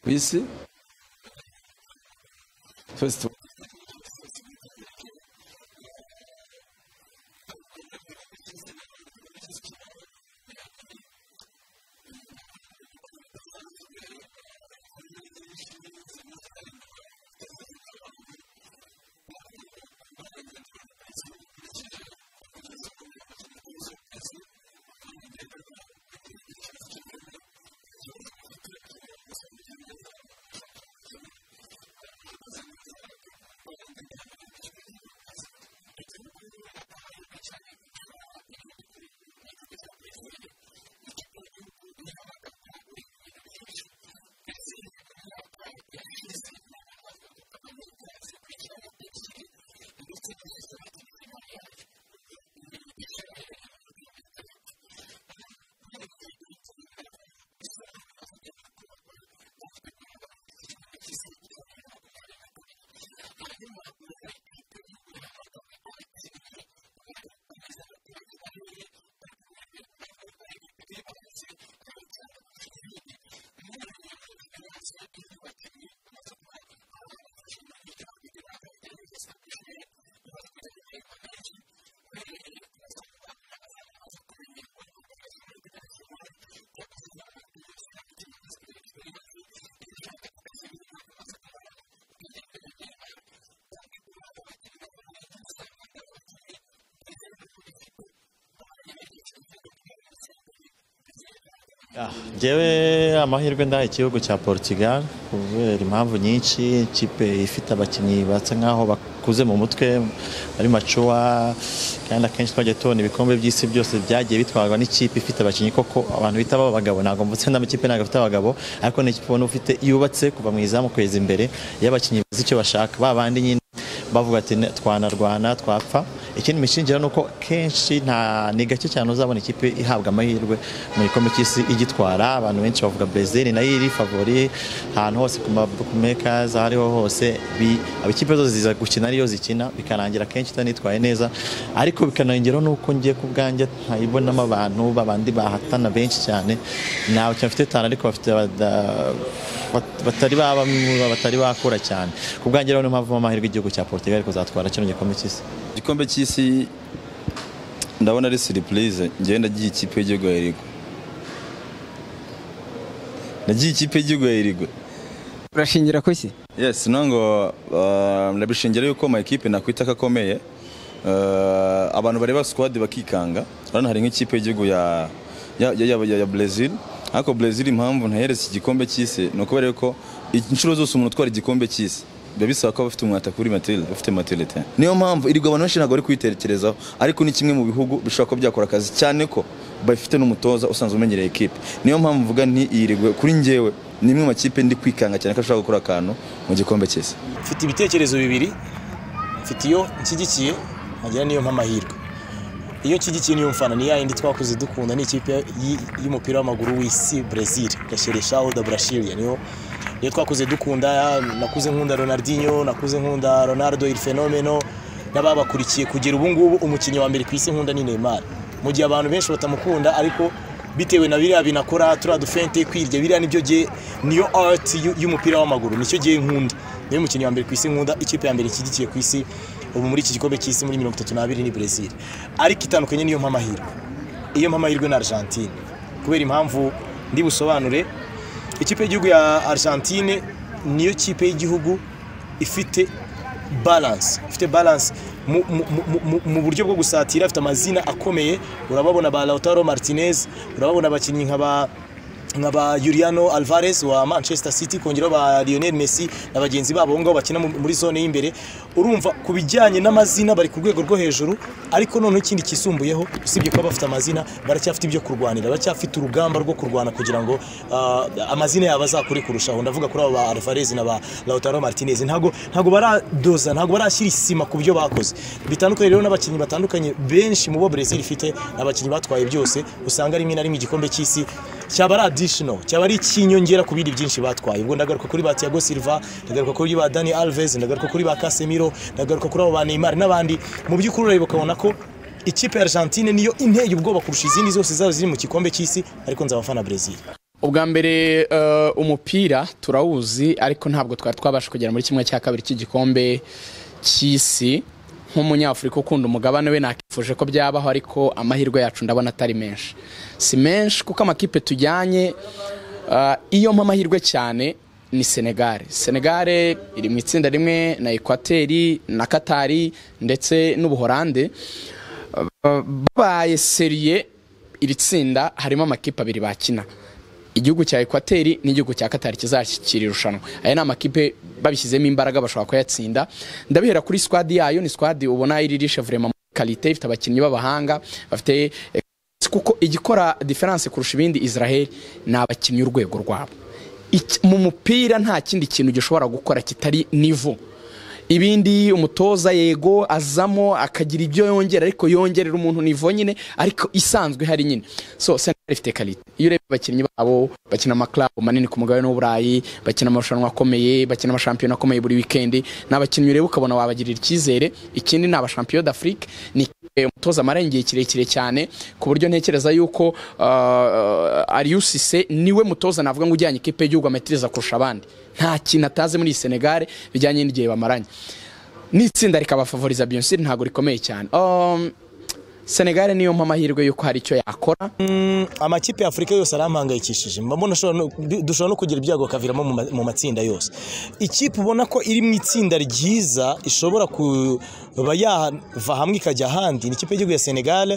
disse. First one. ngewe amahirwe ndaha igihugu cya Portugal kubera impamvu nyinshi ikipe ifite abakinnyi basa nk'aho bakuze mu mutwe ari macuwa kandi akenshi twagiye tubona ibikombe by'isi byose byagiye bitwarwa n'ikipe ifite abakinnyi koko abantu bita abagabo ntabwo mvutse n'amakipe ntabwo afite abagabo ariko ni ikipe ubona ufite yubatse kuva mu izamu kweza imbere iyo abakinnyi bazi icyo bashaka ba bandi nyine bavuga ati twanarwana twapfa ikindi mishingiro ni uko kenshi nta ni gake cyane uzabona ikipe ihabwa amahirwe mu gikombe cy'isi igitwara abantu benshi bavuga Brazil nayo iri favori ahantu hose ku makers aho ariho hose ikipe zose ziza gukina ariyo zikina bikarangira kenshi itanitwaye neza ariko bikanongeraho n'uko ngiye ku bwanjye ntayibonamo abantu babandi bahatana benshi cyane ntawe cyane bafite tanu ariko bafite batari baba batari bakura cyane ku bwanjye rero niyo mpamvu amahirwe igihugu cya Portugal kuzatwara kino gikombe cy'isi igikombe cy'isi ndabona ari siripurize ngewe nagiye ikipe y'igihugu ya irigo nagiye ikipe y'igihugu ya irigo urashingira ku isi yesi ngo ndabishingira yuko ama ekipe nakwita ko akomeye abantu bareba sikwadi bakikanga urabona hari nk'ikipe y'igihugu ya Brazil ariko Brazil impamvu ntaheretse igikombe cy'isi ni ukubera yuko inshuro zose umuntu utwara igikombe cy'isi biba bisaba ko bafite umwata kuri materi bafite materite niyo mpamvu irigwa abantu benshi ntabwo bari kwitekerezaho ariko ni kimwe mu bihugu bishobora kuba byakora akazi cyane ko bafite n'umutoza usanzwe umenyereye ekipe niyo mpamvu mvuga nti iyi rigwa kuri ngewe ni imwe mu makipe ndi kwikanga cyane ko ashobora gukora akantu mu gikombe cy'isi mfite ibitekerezo bibiri mfite iyo nshyigikiye nkagira n'iyo mpamahirwe iyo nshyigikiye niyo mfana ni yayindi twakuze dukunda ni ikipe y'umupira w'amaguru w'isi brezil gashereshaho da burashiriya niyo iyo twakuze dukunda nakuze nkunda Ronaldinho nakuze nkunda Ronaldo il fenomeno n'ababakurikiye kugera ubu ngubu umukinnyi wa mbere ku isi nkunda ni Neymar mu gihe abantu benshi batamukunda ariko bitewe na biriya binakora turiya dufente kwirya biriya nibyo gihe niyo art y'umupira w'amaguru nicyo gihe nkunda niyo mukinnyi wa mbere ku isi nkunda ikipe ya mbere ishyigikiye ku isi ubu muri iki gikombe cy'isi muri mirongo itatu n'abiri ni Brazil ariko itandukanye niyo mpamahirwe iyo mpamahirwe ni Argentine kubera impamvu ndi busobanure ikipe y'igihugu ya Argentine niyo kipe y'igihugu ifite balance ifite balance mu buryo bwo gusatira afite amazina akomeye urababona ba Lautaro Martinez urababona abakinnyi nk'aba nka ba Juliano Alvarez wa Manchester City kongeraho ba Lionel Messi na bagenzi babo ngo bakina muri zone y'imbere urumva ku bijyanye n'amazina bari ku rwego rwo hejuru ariko noneho ikindi kisumbuyeho usibye kuba bafite amazina baracyafite ibyo kurwanira baracyafite urugamba rwo kurwana kugira ngo amazina yabo azakure kurushaho ndavuga kuri abo ba Alvarez na ba Lautaro Martinez ntago ntago baradoza ntago barashyira isima ku byo bakoze bitandukanye rero n'abakinnyi batandukanye benshi mu bo Brazil ifite abakinnyi batwaye byose usanga rimwe na rimwe igikombe cy'isi cyaba ari additional cyaba ari ikinyongera ku bindi byinshi batwaye ubwo ndagaruka kuri ba Thiago Silva ndagaruka kuri ba Dani Alves ndagaruka kuri ba Casemiro ndagaruka kuri abo ba Neymar n'abandi mu by'ukuri urareba ukabona ko ikipe ya Argentine niyo inteye ubwoba kurusha izindi zose zaba ziri mu gikombe cy'isi ariko nzabafana Brazil ubwa mbere eh, umupira turawuzi ariko ntabwo twari twabasha kugera muri kimwe cya kabiri cy'igikombe cy'isi nk'umunyafurika ukunda umugabane we nakifuje ko byabaho ariko amahirwe yacu ndabona atari menshi si menshi kuko amakipe tujyanye eh, iyo mpa amahirwe cyane ni Senegal Senegal iri mu itsinda rimwe na Ekwateri na Katari ndetse n'Ubuholande babaye seriye iri tsinda harimo amakipe abiri bakina igihugu cya ekwateri n'igihugu cya katari kizashyikira irushanwa aya ni amakipe babishyizemo imbaraga bashobora kuyatsinda ndabihera kuri sikwadi yayo ni sikwadi ubona iririshe vurema muri karite ifite abakinnyi b'abahanga bafite kuko igikora diferanse kurusha ibindi israel ni abakinnyi urwego rwabo Iki- mu mupira nta kindi kintu gishobora gukora kitari nivo ibindi umutoza yego azamo akagira ibyo yongera ariko yongerera umuntu nivo nyine ariko isanzwe hari nyine so Senegal ifite kalite iyo urebye abakinnyi babo bakina amaklabu manini ku mugabane w'uburayi bakina amarushanwa akomeye bakina amashampiyona akomeye buri wikendi ni abakinnyi ureba ukabona wabagirira icyizere ikindi ni abashampiyona d'afrique ni ikipe umutoza amara igihe kirekire cyane ku buryo ntekereza yuko uh, ariusise niwe mutoza navuga ngo ujyanye ikipe y'igihugu amatiriza kurusha abandi nta kintu atazi muri iyi senegal bijyanye n'igihe bamaranye n'itsinda rikabafavoriza biyonsiri ntabwo rikomeye cyane um, senegal niyo mpa amahirwe y'uko hari icyo yakora amakipe ya afurika yose arampangayikishije mba mbona ashobora no- du- dushobora no kugira ibyago bikaviramo mu ma- mu matsinda yose ikipe ubona ko iri mu itsinda ryiza ishobora kuba yava hamwe ikajya ahandi ni ikipe y'igihugu ya senegal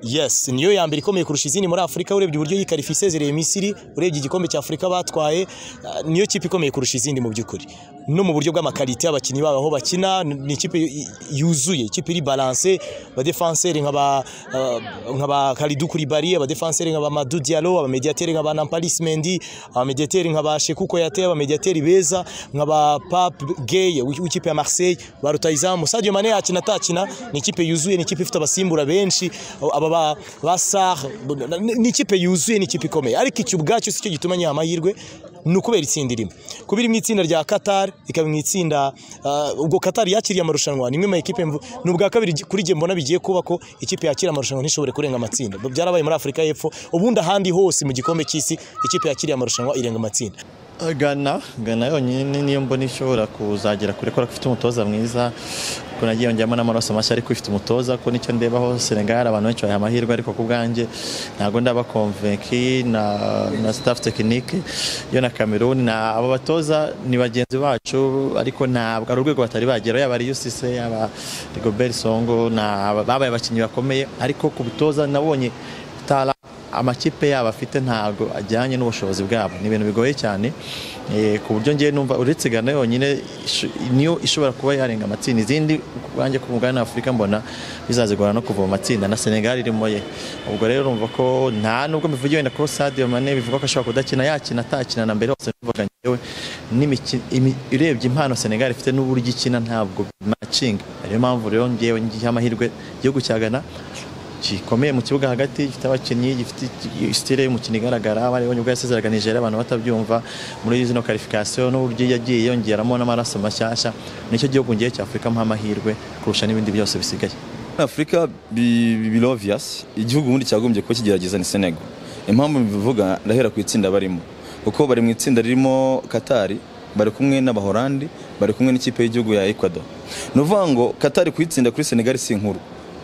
yes niyo ya mbere ikomeye kurusha izindi muri afurika urebye uburyo yikarifa isezereye misiri urebye igikombe cya afurika batwaye ah, niyo kipe ikomeye kurusha izindi mu by'ukuri no mu buryo bw'amakarite y'abakinnyi babo aho bakina ni ikipe yu- yuzuye ikipe iri balanse abadefanseri nk'aba ah, nk'aba Kalidou Koulibaly abadefanseri nk'aba Madou Diallo abamediateri nk'aba Nampalis Mendy abamediateri nk'aba Shekou Kouyaté abamediateri beza nk'aba Pape Gueye w'i- w'ikipe ya Marseille ba rutahizamu Sadio Mane yakina atakina ni ikipe yuzuye ni ikipe ifite abasimbura benshi aba ba, ba Sarr bu- ni- ni ikipe yuzuye ni ikipe ikomeye ariko icyo ubwacyo si cyo gituma nyiha amahirwe ni ukubera itsinda irimo kuba iri mu itsinda rya Qatar ikaba mu itsinda ah, ubwo Qatar yakiriye amarushanwa ni imwe mu ekipe mvu- ni ubwa kabiri gi- kuri jye mbona bigiye kuba ko ikipe yakira amarushanwa ntishobore kurenga amatsinda byarabaye muri Afurika y'Epfo ubundi ahandi hose mu gikombe cy'isi ikipe yakiriye amarushanwa irenga amatsinda Ghana Ghana yonyine niyo mbona ishobora kuzagera kure kubera ko ifite umutoza mwiza kuko nagiye yongeramo n'amaraso mashya ariko ifite umutoza kuko nicyo ndebaho Senegal abantu benshi bayiha amahirwe ariko ku bwanjye ntabwo ndaba konvenki na, na staff tekinike yo na Cameroon na abo batoza ni bagenzi bacu ariko ntabwo ari urwego batari bagera yaba ari UCC yaba Rigobert Songo na babaye abakinnyi bakomeye ariko ku butoza nabonye tara amakipe yabo afite ntabwo ajyanye n'ubushobozi bwabo ni ibintu bigoye cyane eh, ku buryo ngewe numva uretse Ghana yonyine isho- niyo ishobora kuba yarenga amatsinda izindi kubwanjye ku mugabane w'Afurika mbona bizazigora no kuva mu matsinda na Senegal irimo ye ubwo rero urumva ko nta nubwo bivugiwe na kuri Sadio Mane bivuga ko ashobora kudakina yakina atakina na mbere hose bivuga ngewe n'imikino imi- urebye impano Senegal ifite n'uburyo ikina ntabwo matching ariyo mpamvu rero ngewe ngiha amahirwe igihugu cya Ghana gikomeye mu kibuga hagati gifite abakinnyi gifite sitire y'umukino igaragara bariho nibwo yasezeraga Nigeria abantu batabyumva muri zino karifikasiyo n'uburyo yagiye yongeramo n'amaraso mashyashya nicyo gihugu ngiye cya Afurika mpa amahirwe kurusha n'ibindi byose bisigaye afurika biroviyasi igihugu ubundi cyagombye kuba kigerageza ni senego impamvu mbivuga ndahera ku itsinda barimo kuko bari mu itsinda ririmo katari bari kumwe n'abahorandi bari kumwe n'ikipe y'igihugu ya ecuador ni ukuvuga ngo katari kuyitsinda kuri senegali si inkuru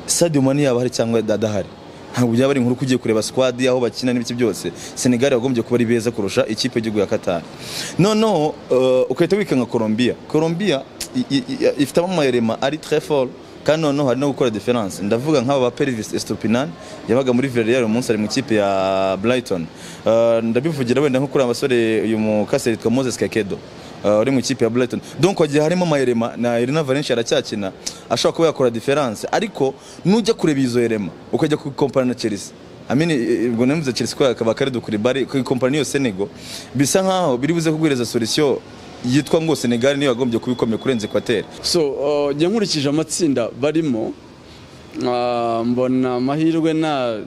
stadium mani yaba ahari cyangwa adahari ntabwo byaba ari inkuru ko ugiye kureba squad aho bakina n'ibiki byose senegali yagombye kuba ari beza kurusha ikipe y'igihugu ya katari noneho eh, ugahita wikanga colombia colombia i- i- i- ifitemo amayirema ari très fort kandi noneho hari no gukora diferanse ndavuga nk'aba ba perivisi esitopinani yabaga muri veriyari uyu munsi ari mu ikipe ya burayitoni ndabivugira wenda nko kuri abasore uyu mukaseri witwa moses kakedo eh, uri mu ikipe ya burayitoni donc wagiye harimo amayirema na erina valenshi aracyakina ashobora kuba yakora diferanse ariko nujya kureba izo erema ukajya kukompara na chelsea amini ubwo namuze chelsea ko akaba karido kuri bari ku kompani yo senego bisa nkaho biri buze kugwiriza solution yitwa ngo senegal niyo yagombye kubikomeye kurenza ekwateri so uh, jya nkurikije amatsinda barimo uh, mbona amahirwe na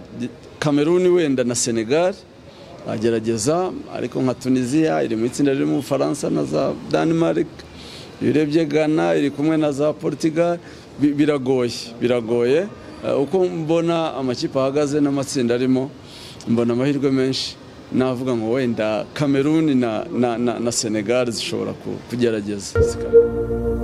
kameruni wenda na senegal agerageza ariko nka tunisiya iri mu itsinda riri mu bufaransa na za denmark iyo urebye ghana iri kumwe na za portugal bi- biragoye biragoye Uh, uko mbona amakipe ahagaze n'amatsinda arimo mbona amahirwe menshi navuga ngo wenda kameruni na, na, na, na senegali zishobora ku- kugerageza zikaba